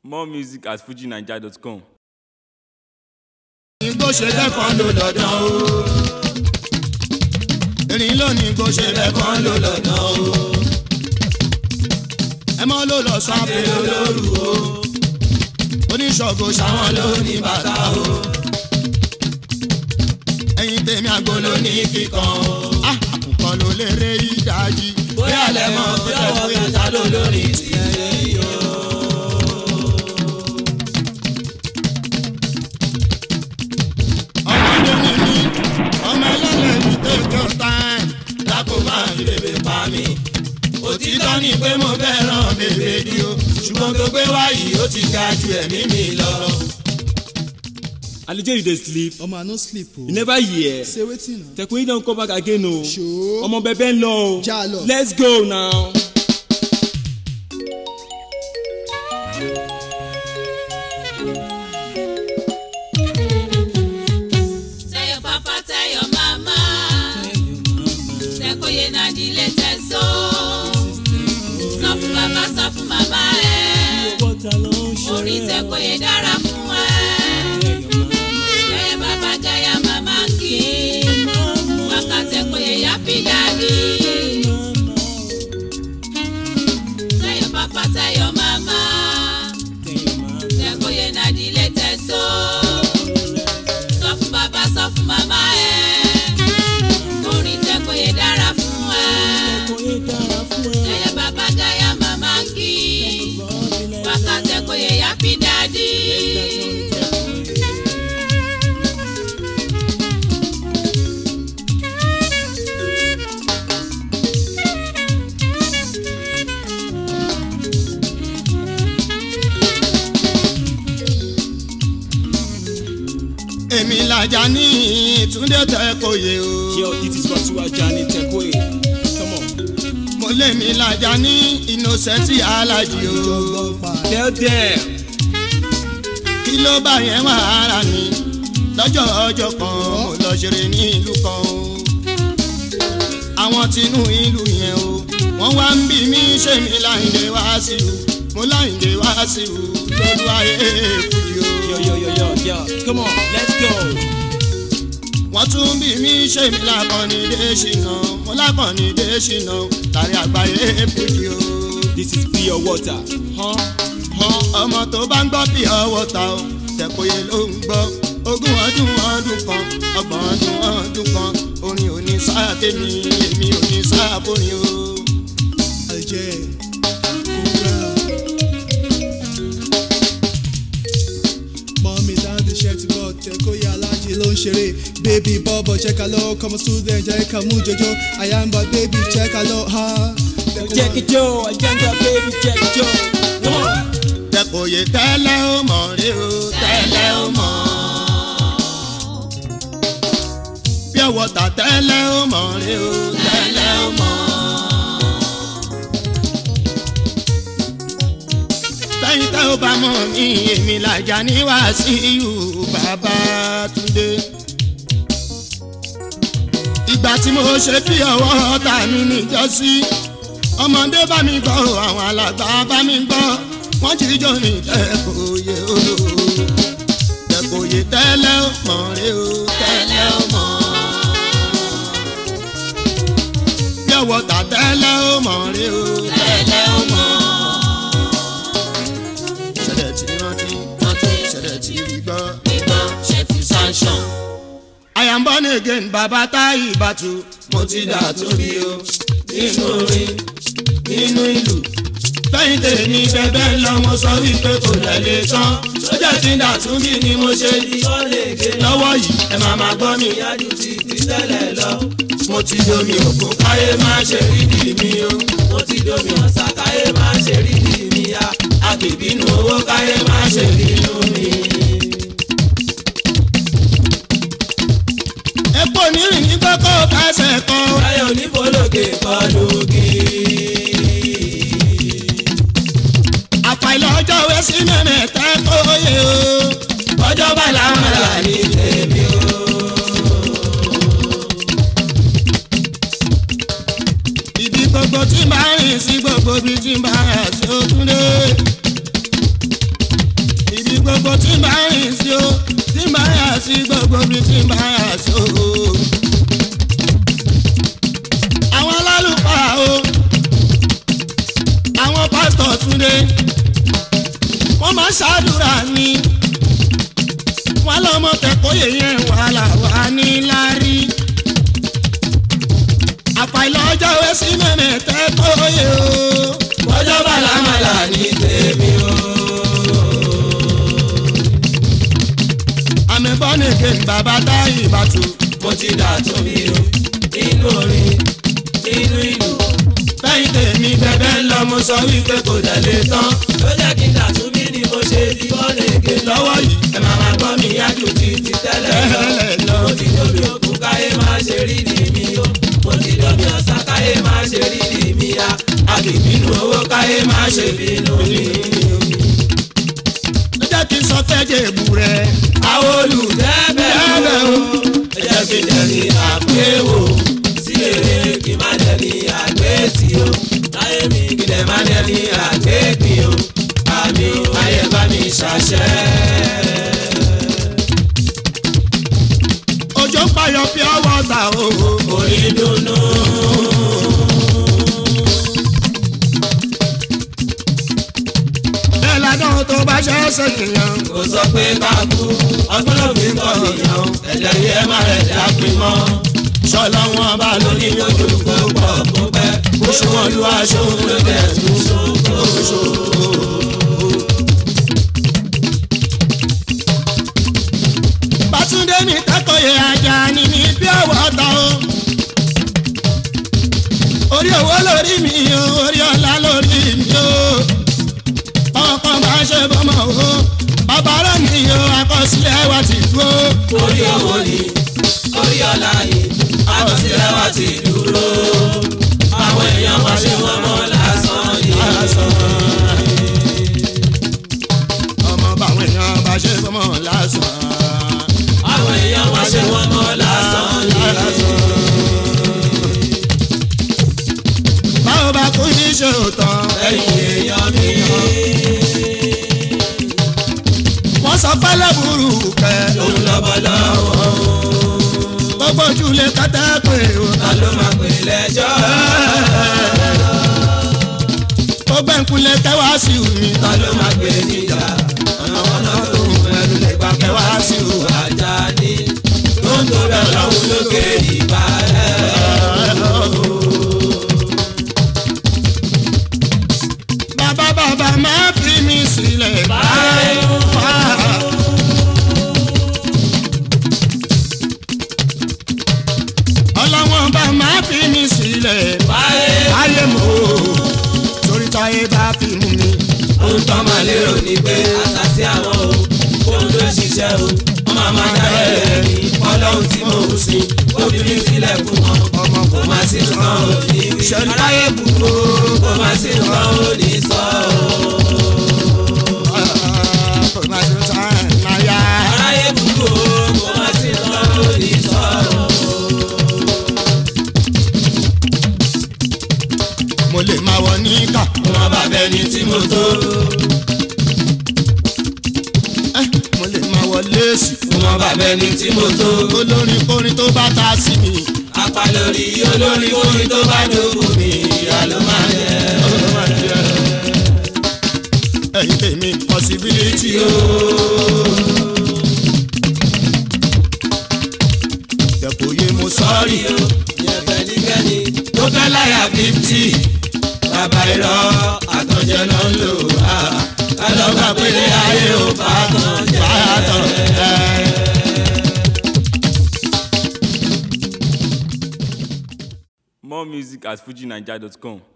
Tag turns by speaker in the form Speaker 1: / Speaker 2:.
Speaker 1: More music at fujinaija.com.
Speaker 2: igbó ṣe lẹ́kọ̀ọ́ ló lọ́dọ̀ o. erin lónìí igbó ṣe lẹ́kọ̀ọ́ ló lọ́dọ̀ o. ẹ mọ́ ló lọ sáfẹ́ olóru o. oníṣògo ṣàwọn ló ní bàtà o. ẹyin tèmi àgbo ló ní kíkan o. àkùkọ ló lérè ìdájí. bóyá lẹ́mọ̀ bóyá wọ́n fi ta ló lórí tiẹ̀ yìí o. ọmọdé ni mí ọmọ ẹlẹ́lẹ̀ ní tètè time lákò máa fi bèbè pa mí. òtítọ́ ni pé mo fẹ́ràn bèbè di o ṣùgbọ́n tó gbé wáyé ó ti ga ju ẹ̀mí mi lọ.
Speaker 3: alijo you dey sleep
Speaker 4: omo i no sleep o
Speaker 3: you never hear
Speaker 4: say wetin na
Speaker 3: tekun don come back again o
Speaker 4: Sure.
Speaker 3: ọmọ bẹbẹ ń lọ o
Speaker 4: Já lọ.
Speaker 3: let's go now.
Speaker 5: Tell your papa, tell your mama. Tẹ́kọ̀yé náà di ilé tẹ̀sán. Sọ fún bàbá, sọ fún màmá ẹ̀. Orí tẹ́kọ̀yé dára fún ẹ. Gẹ́yẹ́ bàbá gẹ́yà màmá kì í. Wákà tẹ́kọ̀yé yá bí dàdí. Tell your papa, tell your mama. Tẹ́kọ̀yé náà di ilé tẹ̀sán sọ fún bàbá sọ fún màmá ẹ orin tẹkọyé dára fún ẹ ẹyẹ bàbá gáyà màmá kí wákà tẹkọyé yápí dádì.
Speaker 2: èmi làjà ní ìtúndé tẹ́kọ̀yé o.
Speaker 3: yo this is Wasiwajani Tekoye come on
Speaker 2: mo lé mi làjà ní innocent alájí o.
Speaker 3: tell them
Speaker 2: kí ló bá yẹn wà ara mi lọ́jọ́ ọjọ́ kan mo lọ ṣeré ní ìlú kan o. àwọn tinú ìlú yẹn o wọ́n wá ń bí mi ṣé mi láyìndé wá sí o mo láyìndé wá sí o lólu ayé fúdi o.
Speaker 3: yo yo yo yo yo come on let's go.
Speaker 2: wọ́n tún bí mi ṣé mi lákànní dé ṣìnà mo lákànní dé ṣìnà tàrí àgbáyé fúdi o.
Speaker 3: this is pure water. Huh?
Speaker 2: Hàn ọmọ tó bá ń gbọ́ bí ọwọ́ ta o tẹ̀kọ̀yé ló ń gbọ́ ogún ọdún ọdún kan ọgbọ̀n ọdún ọdún kan orin ò ní sáà tèmi èmi ò ní sáà fórin o.
Speaker 4: aljẹ kúrẹ́ mọ́mí dáńdé ṣe ti bọ̀ tẹ́kọ̀yé alájí ló ń ṣeré bébí bọ́bọ̀ ṣẹ́ka lọ kọ́mọ student jẹ́ ká mú jọjọ́ àyàmbá bébí ṣẹ́ka lọ ha.
Speaker 3: check it yo ajanga baby check it yo come on.
Speaker 2: tẹ̀kọ̀yé tẹ́lẹ̀ ó mọ̀ rí o tẹ́lẹ̀ ó mọ̀. bí ọwọ́ ta tẹ́lẹ̀ ó mọ̀ rí o tẹ́lẹ̀ ó mọ̀. sẹ́yìn tẹ́ ó bá mọ̀ mí èmi làjà ní Wàsíù Babátúndé. ìgbà tí mo ṣe bí ọwọ́ ta mi níjọ́sí ọmọdé bá mi gbọ́ àwọn alàgbà bá mi gbọ́ wọ́n jíjọ́ ní tẹ́kọ̀ọ́yé o tẹ́kọ̀ọ́yé tẹ́lẹ̀ ó mọ̀ rí o tẹ́lẹ̀ ó mọ̀ bí ọwọ́ ta tẹ́lẹ̀ ó mọ̀ rí o tẹ́lẹ̀ ó mọ̀ ṣẹlẹ̀ tí rántí ṣẹlẹ̀ tí rí gbọ́.
Speaker 5: Ìgbọ́ ṣe ti sanṣan.
Speaker 2: I am born again bàbá táyì bàtú mo ti dà tóbi o nínú orin nínú ìlú lẹ́yìn tèmi bẹ́ẹ̀ lọ mo sọ wípé kò tẹ̀lé tán sójà tí ń dà tún bí ni mo ṣe di lọ́wọ́ yìí ẹ máa máa gbọ́ mi yájú ti ti tẹ́lẹ̀ lọ mo ti domi òkú káyé má ṣe rí di mi o mo ti domi ọ̀sà káyé má ṣe rí di mi ya àgbèbínú owó káyé má ṣe rí inú mi. epo nírìn ní kókó fẹsẹ̀ kan. ayọ̀ onífolókè kọ́ lókè. àfàìlọ́ ọjọ́ wẹ́ sí mẹ́mẹ́ta kóyè o. ọjọ́ bá làwọn là ní tèmi o. ibi gbogbo tí n bá rìn sí gbogbo ibi tí n bá rà sí ojúlé. gbogbo tí n bá rìn sí o tí n bá yà sí gbogbo bí tí n bá yà sí o. àwọn alálùpàá o àwọn pásítọ̀ túnde wọ́n máa ṣàdúrà ní wọ́n lọ́mọ tẹ̀kọ́yè yẹn wàhálà wà ní lárí àfàìlọ́jọ́ wẹ́ sí mẹ́mẹ́ tẹ́kọ́yè o
Speaker 6: ọjọ́ bàlámàlà ní tèmi o.
Speaker 2: àmì bọ́nìkè bàbá táyì ìbátú
Speaker 6: mo ti dà tó mi o nínú orin nínú ìlú.
Speaker 2: fẹ́yìn tèmi
Speaker 6: bẹ́ẹ̀ ń lọ mo sọ wípé kò dẹ̀ lè tán. ló jẹ́ kí n dà tún bí ni mo ṣe di bọ́ọ̀lù èké
Speaker 2: lọ́wọ́ yìí
Speaker 6: ẹ máa máa gbọ́ mi yájú ti ti tẹ́lẹ̀ lọ.
Speaker 2: tẹ́lẹ̀ lọ.
Speaker 6: mo ti dóbi òkú káyé máa ṣe rí ni mi o. mo ti dóbi ọ̀sán káyé máa ṣe rí ni mi ya. àgbègbínú owó káyé máa ṣe bínú mi.
Speaker 2: ó jẹ́ kí n sọ fẹ́jẹ̀ èbú rẹ̀
Speaker 6: àwọn olùdẹ́bẹ̀
Speaker 2: Dẹ́bẹ̀
Speaker 6: o.
Speaker 2: o.
Speaker 6: ẹ jẹ́ kí n dẹ̀ni àgbéwò sí èrè kí n má dẹ̀ni àgbétì o. láyé mi kí n dẹ̀ má dẹ̀ni àgbégbì o. àmì ayé bá mi ṣàṣẹ.
Speaker 2: òjò ń payọ̀ pure water o
Speaker 6: orí dùnnú.
Speaker 2: bẹ́ẹ̀ ládùn tó bá ṣe é ṣèkìyàn
Speaker 6: kò sọ pé ká kú ọgbọ́n ló fi ń kọ́ nìyàn ẹ̀jẹ̀ yìí ẹ má rẹ̀ dá pin mọ́.
Speaker 2: ṣọlá wọn bá lórí
Speaker 6: lóní lójú kó pọ̀ kó pẹ́ kó ṣùwọ̀n lu aṣọ ló dẹ̀ tún ṣòkò.
Speaker 2: bátúndé mi tẹ́kọ̀ọ́yẹ ajá ni mi pure water o orí owó lórí mi o orí ọ̀la lórí mi o ọkọ̀ bá ṣe bọ́mọ o bàbá rẹ̀ mi o àkọsílẹ̀ wa ti dúró.
Speaker 6: orí owó ni orí ọ̀la ni àkọsílẹ̀ wa ti dúró. àwọn èèyàn wá ṣe wọ́n mọ́ lásán ni.
Speaker 2: ọmọ báwọn èèyàn bá ṣe bọ́mọ lásán.
Speaker 6: àwọn èèyàn wá ṣe wọ́n mọ́ lásán ni.
Speaker 2: báwo bá kú ní ṣe òótọ́.
Speaker 6: ẹ̀yin èèyàn mi.
Speaker 2: wọ́n sọ pẹ́lẹ́ burú kẹ́.
Speaker 6: òun lọ́bọ̀ lọ́wọ́
Speaker 2: gbogbo ojúlé kátẹ́ pé o.
Speaker 6: ta ló máa pè lẹ́jọ́.
Speaker 2: gbogbo ẹ̀kúnlẹ̀ kẹwàá sí mi.
Speaker 6: ta ló máa pè níjà. ọ̀nà ọ̀nà tó ń pẹ̀lú lè gbà kẹwàá sí ìwà ajá ní. tó ń tó bẹ̀ lọ́hùn lókè ìbá rẹ̀.
Speaker 2: bàbá bàbá máa fi mi sílẹ̀ báyìí. ọlọ́wọ́n bá máa fi mi sílẹ̀ báyìí mo torí táyé bá fi mú mi.
Speaker 6: ohun tó máa lérò ni pé àṣàṣì àwọn o ohun tó ṣiṣẹ́ o wọ́n máa máa dá ẹ̀rẹ́ ní ọlọ́run tí mò ń sìn obìnrin sílẹ̀ fún wọn
Speaker 2: ọmọ
Speaker 6: kò má sí nǹkan ò ní wí
Speaker 2: Ṣẹlẹ̀.
Speaker 6: aráyé bùkún kò má sí nǹkan ò ní sọ o.
Speaker 2: kò má ṣe sáà náà yá.
Speaker 6: aráyé bùkún kò má sí nǹkan ò ní sọ o.
Speaker 2: mo lè máa wọ níkà.
Speaker 6: wọn bá bẹni tí mo tó
Speaker 2: ẹ́, mo lè máa wọ léèsì.
Speaker 6: wọn bá bẹni tí mo tó
Speaker 2: olórin kórin tó bá ta sí mi.
Speaker 6: apá lórí olórí orin tó bá dógùn mi ìyá ló máa jẹ.
Speaker 2: ẹ̀yin tèmi possibility o. Dẹ̀kọ̀ yé mo sọ́ọ̀rì
Speaker 6: sọ́ọ̀rì o yẹn fẹ́nikẹ́ni tó fẹ́ láyà fíftì bàbá irọ́ àtọ̀jẹ́ ló ń lò á kálọ́gbà pélé ayé ò bá tán jẹ́.
Speaker 2: bàtàn ẹ̀.
Speaker 1: More music at fujinaija.com.